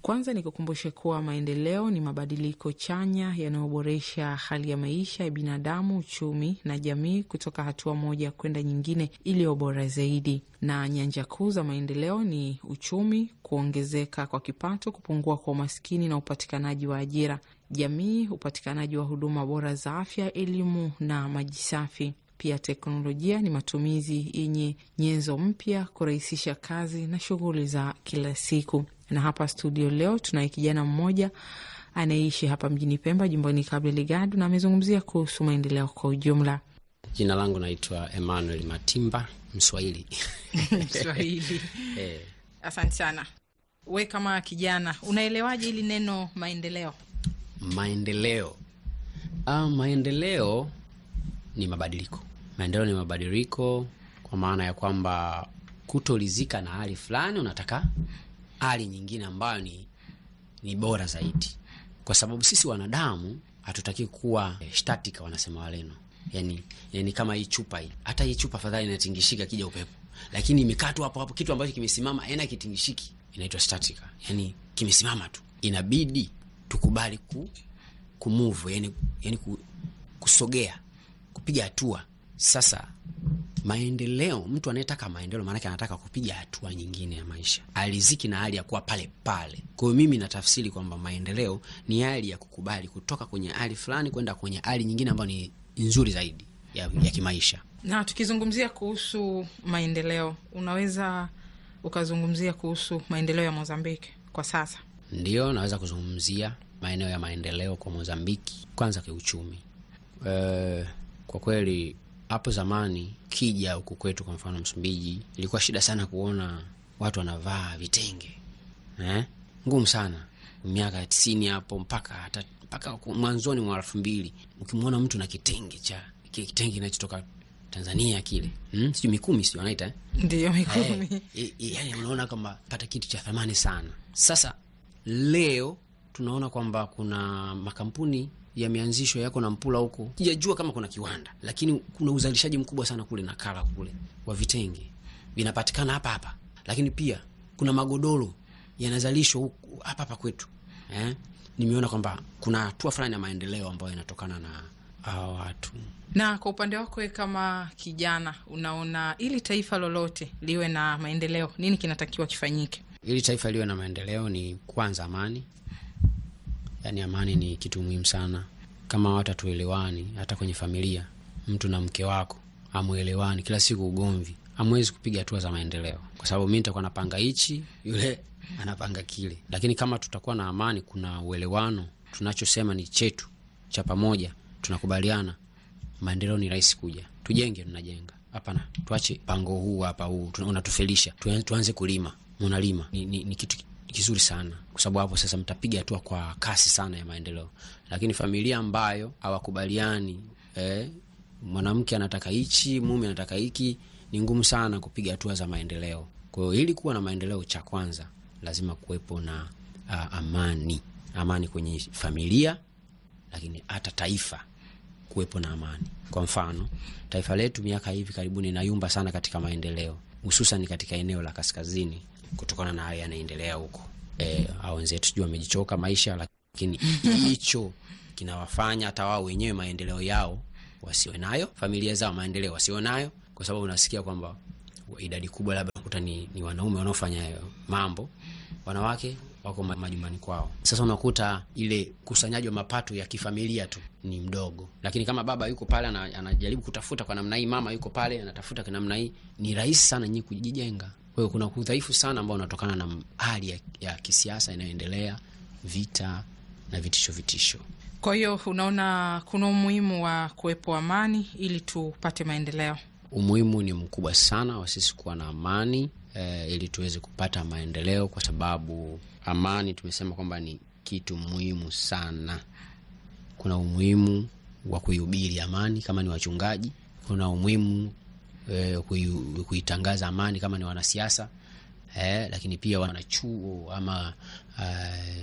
Kwanza nikukumbushe kuwa maendeleo ni mabadiliko chanya yanayoboresha hali ya maisha ya binadamu, uchumi na jamii kutoka hatua moja kwenda nyingine iliyo bora zaidi. Na nyanja kuu za maendeleo ni uchumi, kuongezeka kwa kipato, kupungua kwa umaskini na upatikanaji wa ajira, jamii, upatikanaji wa huduma bora za afya, elimu na maji safi. Pia teknolojia ni matumizi yenye nyenzo mpya kurahisisha kazi na shughuli za kila siku. Na hapa studio leo tunaye kijana mmoja anayeishi hapa mjini Pemba, jimboni Cabo Delgado, na amezungumzia kuhusu maendeleo kwa ujumla. Jina langu naitwa Emmanuel Matimba, Mswahili. Swahili. Eh, Asante sana. We kama kijana unaelewaje hili neno maendeleo? maendeleo. Ah, maendeleo ni mabadiliko. Maendeleo ni mabadiliko kwa maana ya kwamba kutolizika na hali fulani, unataka hali nyingine ambayo ni, ni bora zaidi, kwa sababu sisi wanadamu hatutaki kuwa eh, static, wanasema waleno. Yani, yani kama hii chupa hii, hata hii chupa fadhali inatingishika kija upepo, lakini imekaa tu hapo hapo, kitu ambacho kimesimama ena kitingishiki, inaitwa static, yani kimesimama tu. Inabidi tukubali ku kumove, yani, yani ku, kusogea kupiga hatua. Sasa maendeleo, mtu anayetaka maendeleo maanake anataka kupiga hatua nyingine ya maisha, aliziki na hali ya kuwa pale pale. Kwa hiyo mimi natafsiri kwamba maendeleo ni hali ya kukubali kutoka kwenye hali fulani kwenda kwenye hali nyingine ambayo ni nzuri zaidi ya, ya kimaisha. Na tukizungumzia kuhusu maendeleo, unaweza ukazungumzia kuhusu maendeleo ya Mozambiki kwa sasa? Ndiyo, naweza kuzungumzia maeneo ya maendeleo kwa Mozambiki. Kwanza kiuchumi, e, kwa kweli hapo zamani kija huku kwetu, kwa mfano Msumbiji, ilikuwa shida sana kuona watu wanavaa vitenge eh? Ngumu sana miaka ya tisini hapo mpaka hata mpaka mwanzoni mwa elfu mbili ukimwona mtu na kitenge cha kile kitenge kinachotoka Tanzania kile hmm? sijui Mikumi sijui wanaita eh? Ndiyo, Mikumi. Eh, eh, yani unaona kwamba pata kitu cha thamani sana. Sasa leo tunaona kwamba kuna makampuni yameanzishwa yako na mpula huko, sijajua kama kuna kiwanda, lakini kuna uzalishaji mkubwa sana kule Nakala kule wa vitenge vinapatikana hapa hapa, lakini pia kuna magodoro yanazalishwa huku hapa hapa kwetu eh? Nimeona kwamba kuna hatua fulani ya maendeleo ambayo inatokana na hawa watu. Na kwa upande wako wewe kama kijana, unaona ili taifa lolote liwe na maendeleo, nini kinatakiwa kifanyike? Ili taifa liwe na maendeleo ni kwanza amani. Yaani amani ni kitu muhimu sana. Kama watu hatuelewani, hata kwenye familia, mtu na mke wako amuelewani, kila siku ugomvi, hamwezi kupiga hatua za maendeleo, kwa sababu mi nitakuwa napanga hichi, yule anapanga kile. Lakini kama tutakuwa na amani, kuna uelewano, tunachosema ni chetu cha pamoja, tunakubaliana, maendeleo ni rahisi kuja. Tujenge, tunajenga. Hapana, tuache pango huu hapa, huu tuna- unatufelisha. Tuan- Tuanze kulima, munalima ni, ni, ni kitu kizuri sana, kwa sababu hapo sasa mtapiga hatua kwa kasi sana ya maendeleo. Lakini familia ambayo hawakubaliani eh, mwanamke anataka hichi, mume anataka hiki, ni ngumu sana kupiga hatua za maendeleo. Kwa hiyo ili kuwa na maendeleo, cha kwanza lazima kuwepo na uh, amani, amani kwenye familia, lakini hata taifa kuwepo na amani. Kwa mfano, taifa letu miaka hivi karibuni inayumba sana katika maendeleo, hususan katika eneo la kaskazini, kutokana na haya yanaendelea huko. E, au wenzetu sijui wamejichoka maisha, lakini hicho kinawafanya hata wao wenyewe maendeleo yao wasiwe nayo, familia zao maendeleo wasiwe nayo, kwa sababu unasikia kwamba idadi kubwa labda unakuta ni, ni wanaume wanaofanya hayo mambo, wanawake wako ma- majumbani kwao. Sasa unakuta ile kusanyaji wa mapato ya kifamilia tu ni mdogo, lakini kama baba yuko pale ana- anajaribu kutafuta kwa namna hii, mama yuko pale anatafuta kwa namna hii, ni rahisi sana nyinyi kujijenga. Kwa hiyo kuna udhaifu sana ambao unatokana na hali ya, ya kisiasa inayoendelea, vita na vitisho vitisho. Kwa hiyo unaona kuna umuhimu wa kuwepo amani ili tupate maendeleo. Umuhimu ni mkubwa sana wa sisi kuwa na amani eh, ili tuweze kupata maendeleo, kwa sababu amani tumesema kwamba ni kitu muhimu sana. Kuna umuhimu wa kuihubiri amani kama ni wachungaji, kuna umuhimu eh, kui- kuitangaza amani kama ni wanasiasa eh, lakini pia wanachuo ama eh,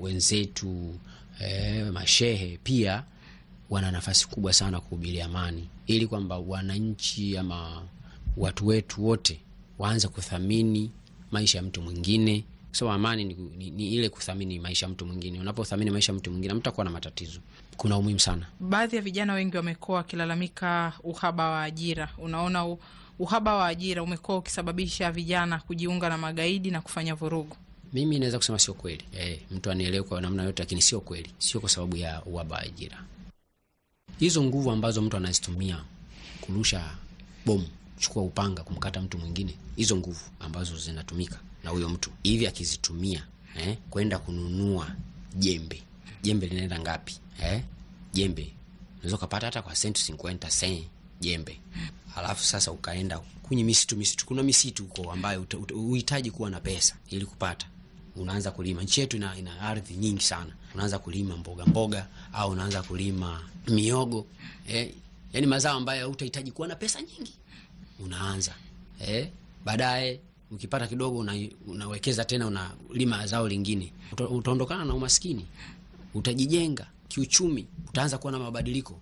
wenzetu eh, mashehe pia wana nafasi kubwa sana kuhubiri amani, ili kwamba wananchi ama watu wetu wote waanze kuthamini maisha ya mtu mwingine, so amani ni, ni, ni ile kuthamini maisha ya mtu mwingine unapothamini maisha ya mtu mwingine mtakuwa na matatizo kuna umuhimu sana Baadhi ya vijana wengi wamekuwa wakilalamika uhaba wa ajira. Unaona u, uhaba wa ajira umekuwa ukisababisha vijana kujiunga na magaidi na kufanya vurugu. mimi naweza kusema sio kweli e, mtu anielewe kwa namna yote lakini sio kweli sio kwa sababu ya uhaba wa ajira hizo nguvu ambazo mtu anazitumia kurusha bomu chukua upanga kumkata mtu mwingine hizo nguvu ambazo zinatumika na huyo mtu hivi akizitumia eh, kwenda kununua jembe jembe linaenda ngapi eh? jembe unaweza ukapata hata kwa senti 50 sen jembe alafu sasa ukaenda kwenye misitu misitu kuna misitu huko ambayo uta- uta- uhitaji kuwa na pesa ili kupata unaanza kulima nchi yetu ina, ina ardhi nyingi sana unaanza kulima mboga mboga au unaanza kulima miogo eh, yani mazao ambayo utahitaji kuwa na pesa nyingi unaanza eh, baadaye ukipata kidogo una, unawekeza tena unalima zao lingine Uta- utaondokana na umaskini utajijenga kiuchumi utaanza kuwa na mabadiliko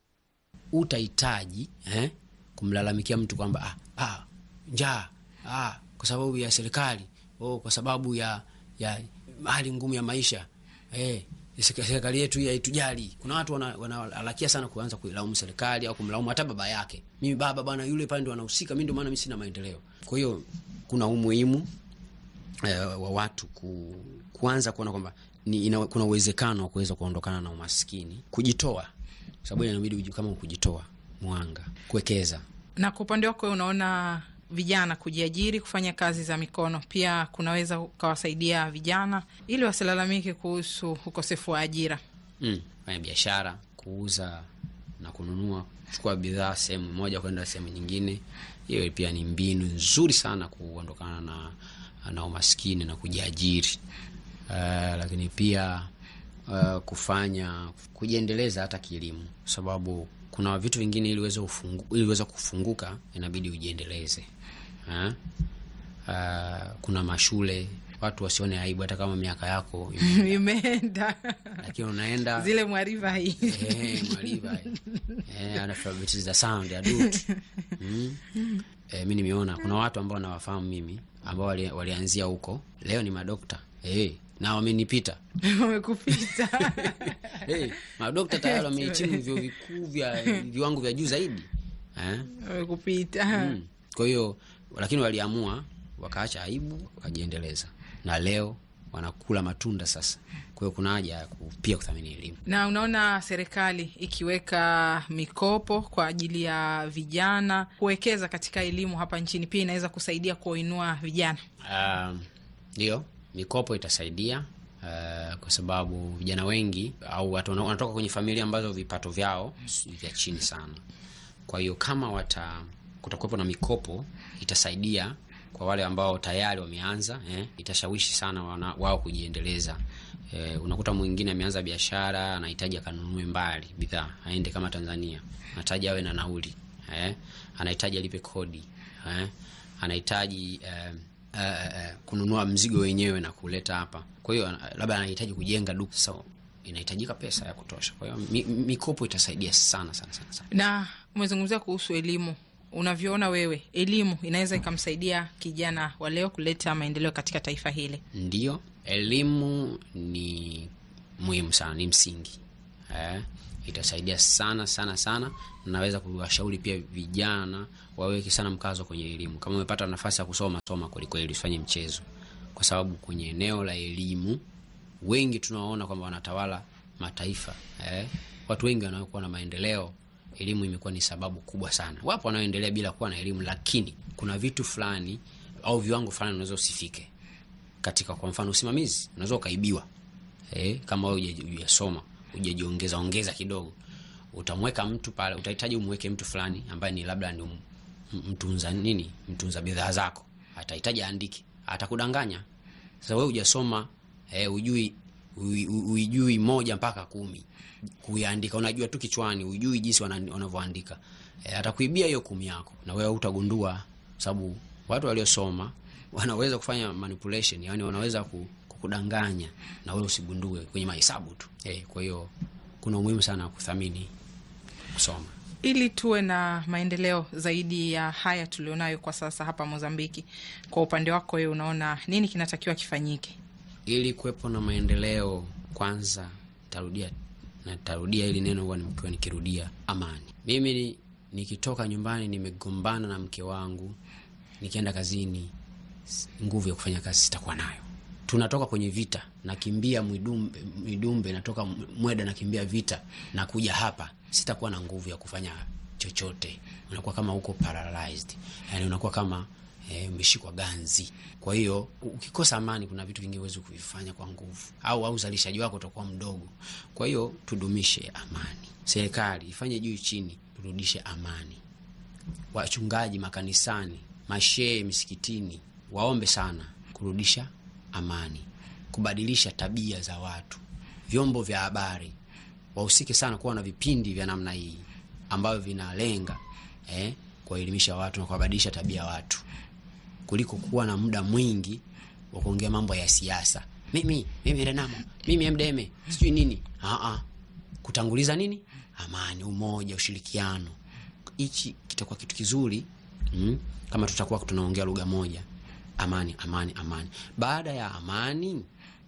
utahitaji eh, kumlalamikia mtu kwamba ah, ah, njaa ah, kwa sababu ya serikali oh, kwa sababu ya ya hali ngumu ya maisha eh, seka- serikali yetu hii haitujali. Kuna watu wana- wanahalakia sana kuanza kuilaumu serikali au kumlaumu hata baba yake. Mimi baba bwana, yule pale ndo anahusika, mimi ndo maana mimi sina maendeleo. Kwa hiyo kuna umuhimu eh, wa watu ku, kuanza kuona kwamba ni ina, kuna uwezekano wa kuweza kuondokana na umaskini, kujitoa, sababu inabidi uji- kama kujitoa mwanga, kuwekeza Na kwa upande wako, unaona vijana kujiajiri, kufanya kazi za mikono pia kunaweza ukawasaidia vijana ili wasilalamike kuhusu ukosefu wa ajira. mm, fanya biashara, kuuza na kununua, kuchukua bidhaa sehemu moja kwenda sehemu nyingine. Hiyo pia ni mbinu nzuri sana kuondokana na, na umaskini na kujiajiri. Uh, lakini pia uh, kufanya kujiendeleza hata kielimu, sababu kuna vitu vingine ili uweze ufungu, ili uweze kufunguka inabidi ujiendeleze eh? Uh, kuna mashule watu wasione aibu hata kama miaka yako ime- Imeenda lakini unaenda zile mwariva hii Eh, mwaliva eh, analphabetize the sound adult mm. Eh, mi nimeona kuna watu ambao nawafahamu mimi ambao wali, walianzia huko leo ni madokta eh, na wamenipita wamekupita eh, madokta tayari wamehitimu vyuo vikuu vya viwango vya juu zaidi eh? wamekupita mm. kwa hiyo lakini waliamua wakaacha aibu wakajiendeleza na leo wanakula matunda sasa kwa hiyo kuna haja ya ku- pia kuthamini elimu na unaona serikali ikiweka mikopo kwa ajili ya vijana kuwekeza katika elimu hapa nchini pia inaweza kusaidia kuwainua vijana. Um, ndio mikopo itasaidia uh, kwa sababu vijana wengi au watu wana- wanatoka kwenye familia ambazo vipato vyao si vya chini sana. Kwa hiyo kama wata kutakuwepo na mikopo itasaidia kwa wale ambao tayari wameanza eh, itashawishi sana wana, wao kujiendeleza. Eh, unakuta mwingine ameanza biashara anahitaji akanunue mbali bidhaa aende kama Tanzania, anahitaji awe na nauli eh, anahitaji alipe kodi eh, anahitaji eh, eh, eh, kununua mzigo wenyewe na kuleta hapa. Kwa hiyo ana- labda anahitaji kujenga duka, so inahitajika pesa ya kutosha. Kwa hiyo mi, mikopo itasaidia sana sana sana, sana. Na umezungumzia kuhusu elimu, unavyoona wewe, elimu inaweza ikamsaidia kijana wa leo kuleta maendeleo katika taifa hili. Ndiyo, elimu ni muhimu sana, ni msingi eh, itasaidia sana sana sana. Naweza kuwashauri pia vijana waweke sana mkazo kwenye elimu. Kama umepata nafasi ya kusoma, soma kwelikweli, usifanye mchezo, kwa sababu kwenye eneo la elimu wengi tunawaona kwamba wanatawala mataifa eh, watu wengi wanaokuwa na maendeleo elimu imekuwa ni sababu kubwa sana. Wapo wanaoendelea bila kuwa na elimu, lakini kuna vitu fulani au viwango fulani unaweza usifike katika kwa mfano usimamizi, unaweza ukaibiwa eh, kama wewe huja- hujasoma hujajiongeza ongeza kidogo, utamweka mtu pale, utahitaji umweke mtu fulani ambaye ni labda ni m- mtunza nini, mtunza bidhaa zako, atahitaji aandike, atakudanganya. Sasa wewe hujasoma eh, ujui ui- ui- uijui moja mpaka kumi kuiandika, unajua tu kichwani, ujui jinsi wana- wanavyoandika eh, atakuibia hiyo kumi yako, na wewe utagundua, sababu watu waliosoma wanaweza kufanya manipulation, yani wanaweza ku- kukudanganya na wewe usigundue kwenye mahesabu tu eh, kwa hiyo kuna umuhimu sana wa kuthamini kusoma. Ili tuwe na maendeleo zaidi ya haya tulionayo kwa sasa hapa Mozambiki, kwa upande wako wewe, unaona nini kinatakiwa kifanyike ili kuwepo na maendeleo? Kwanza tarudia na tarudia hili neno huwa nimekuwa nikirudia, amani. Mimi ni, nikitoka nyumbani nimegombana na mke wangu, nikienda kazini, nguvu ya kufanya kazi sitakuwa nayo. Tunatoka kwenye vita, nakimbia Mwidumbe, Mwidumbe natoka Mweda, nakimbia vita, nakuja hapa, sitakuwa na nguvu ya kufanya chochote. Unakuwa kama uko paralyzed, yani unakuwa kama umeshikwa eh, ganzi. Kwa hiyo ukikosa amani, kuna vitu vingi huwezi kuvifanya kwa nguvu, au au uzalishaji wako utakuwa mdogo. Kwa hiyo tudumishe amani, serikali ifanye juu chini, turudishe amani. Wachungaji makanisani, mashehe misikitini, waombe sana kurudisha amani, kubadilisha tabia za watu. Vyombo vya habari wahusike sana kuwa na vipindi vya namna hii ambavyo vinalenga eh, kuwaelimisha watu na kuwabadilisha tabia watu kuliko kuwa na muda mwingi wa kuongea mambo ya siasa. Mimi mimi Renamo, mimi MDM, sijui nini. Aa, kutanguliza nini? Amani, umoja, ushirikiano. Hichi kitakuwa kitu kizuri mm, kama tutakuwa tunaongea lugha moja. Amani, amani, amani. Baada ya amani,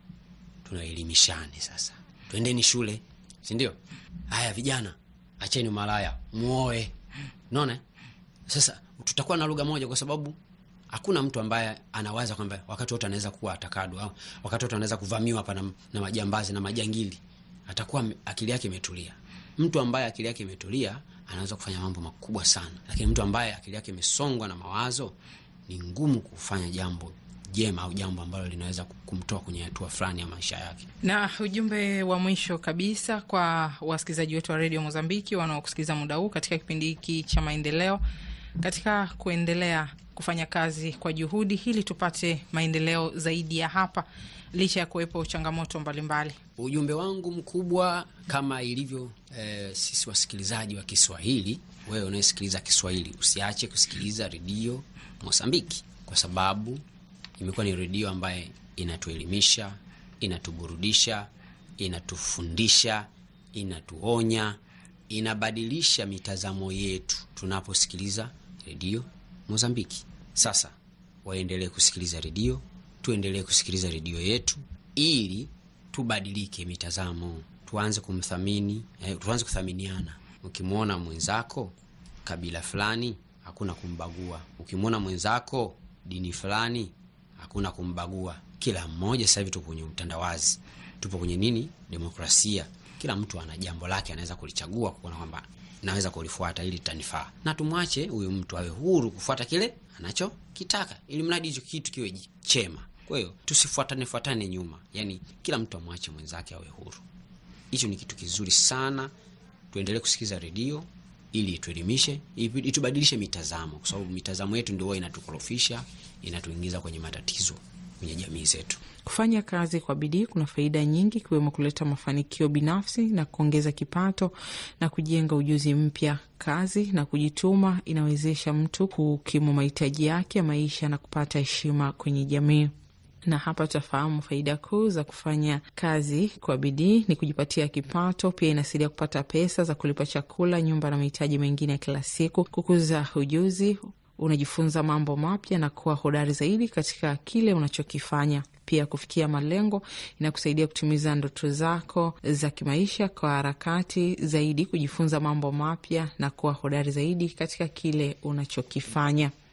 tunaelimishane sasa. Twendeni shule, si ndio? Haya vijana, acheni umalaya, muoe. Unaona? Sasa tutakuwa na lugha moja kwa sababu hakuna mtu ambaye anawaza kwamba wakati wote anaweza kuwa atakadwa au wakati wote anaweza kuvamiwa hapa na, na majambazi na majangili. Atakuwa akili yake imetulia. Mtu ambaye akili yake imetulia anaweza kufanya mambo makubwa sana, lakini mtu ambaye akili yake imesongwa na mawazo ni ngumu kufanya jambo jema au jambo ambalo linaweza kumtoa kwenye hatua fulani ya maisha yake. Na ujumbe wa mwisho kabisa kwa wasikilizaji wetu wa redio Mozambiki wanaokusikiliza muda huu katika kipindi hiki cha maendeleo, katika kuendelea kufanya kazi kwa juhudi ili tupate maendeleo zaidi ya hapa, licha ya kuwepo changamoto mbalimbali. Ujumbe wangu mkubwa kama ilivyo eh, sisi wasikilizaji wa Kiswahili, wewe unayesikiliza Kiswahili usiache kusikiliza redio Mozambiki kwa sababu imekuwa ni redio ambaye inatuelimisha, inatuburudisha, inatufundisha, inatuonya, inabadilisha mitazamo yetu tunaposikiliza redio Mozambiki. Sasa waendelee kusikiliza redio, tuendelee kusikiliza redio yetu ili tubadilike mitazamo, tuanze kumthamini eh, tuanze kuthaminiana. Ukimwona mwenzako kabila fulani, hakuna kumbagua. Ukimwona mwenzako dini fulani, hakuna kumbagua. Kila mmoja sasa hivi tupo kwenye utandawazi, tupo kwenye nini, demokrasia. Kila mtu ana jambo lake, anaweza kulichagua kuona kwamba naweza kulifuata ili tanifaa, na tumwache huyu mtu awe huru kufuata kile anachokitaka, ili mradi hicho kitu kiwe chema. Kwa hiyo tusifuatane fuatane nyuma, yani kila mtu amwache mwenzake awe huru. Hicho ni kitu kizuri sana. Tuendelee kusikiliza redio ili ituelimishe, itubadilishe mitazamo, kwa sababu mitazamo yetu ndio inatukorofisha, inatuingiza kwenye matatizo kwenye jamii zetu. Kufanya kazi kwa bidii kuna faida nyingi, ikiwemo kuleta mafanikio binafsi na kuongeza kipato na kujenga ujuzi mpya. Kazi na kujituma inawezesha mtu kukimu mahitaji yake ya maisha na kupata heshima kwenye jamii. Na hapa tutafahamu faida kuu za kufanya kazi kwa bidii ni kujipatia kipato. Pia inasaidia kupata pesa za kulipa chakula, nyumba na mahitaji mengine ya kila siku, kukuza ujuzi unajifunza mambo mapya na kuwa hodari zaidi katika kile unachokifanya. Pia kufikia malengo inakusaidia kutimiza ndoto zako za kimaisha kwa harakati zaidi, kujifunza mambo mapya na kuwa hodari zaidi katika kile unachokifanya.